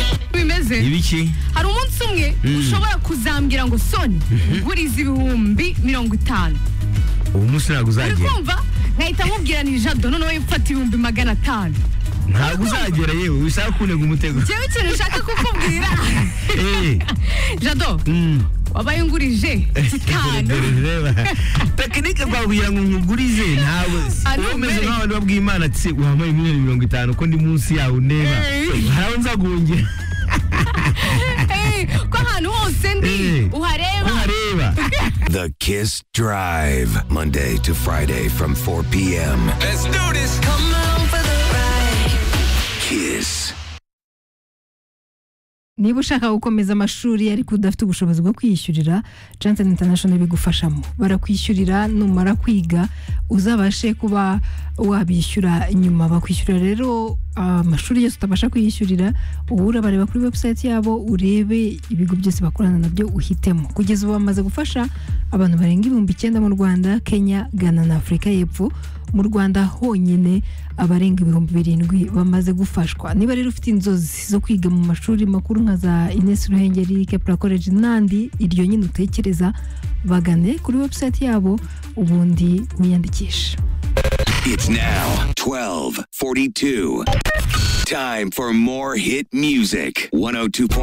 yakoze ibiki hari umunsi umwe ushobora kuzambwira ngo soni nguriza ibihumbi mirongo itanu ubu munsi uri ntabwo uzagera kumva nkahita mubwira ni jado noneho mfata ibihumbi magana atanu ntabwo uzagera yewe bisaba kunega umutego njyewe ikintu nshaka kukubwira Eh, jado mm. wabaye ungurije gitanu Reba. tekinike twabwira ngo nkugurize ntabwo Ah, uba umeze numeri. nk'abantu babwiye imana ati wampaye miliyoni mirongo itanu ko ndi munsi yawe ndeba Eh. haraho nzagongera Eh, ko ahantu hose ndi Eh. uhareba ko hareba The Kiss Drive, Monday to Friday from 4 p.m. Let's do this. Come on for the ride. Kiss. niba ushaka gukomeza amashuri ariko udafite ubushobozi bwo kwiyishyurira jansen international bigufashamo barakwishyurira numara kwiga uzabashe kuba wabishyura nyuma bakwishyurira rero ah, amashuri yose utabasha kwiyishyurira ubu urabareba kuri website yabo urebe ibigo byose bakorana nabyo uhitemo kugeza ubu bamaze gufasha abantu barenga ibihumbi icyenda mu rwanda kenya ghana na afurika y'epfo mu rwanda honyine abarenga ibihumbi birindwi bamaze gufashwa niba rero ufite inzozi zo kwiga mu mashuri makuru nka za ines ruhengeri kepura college n'andi iryo nyine utekereza bagane kuri website yabo ubundi wiyandikishe It's now 12:42. Time for more hit music. 102.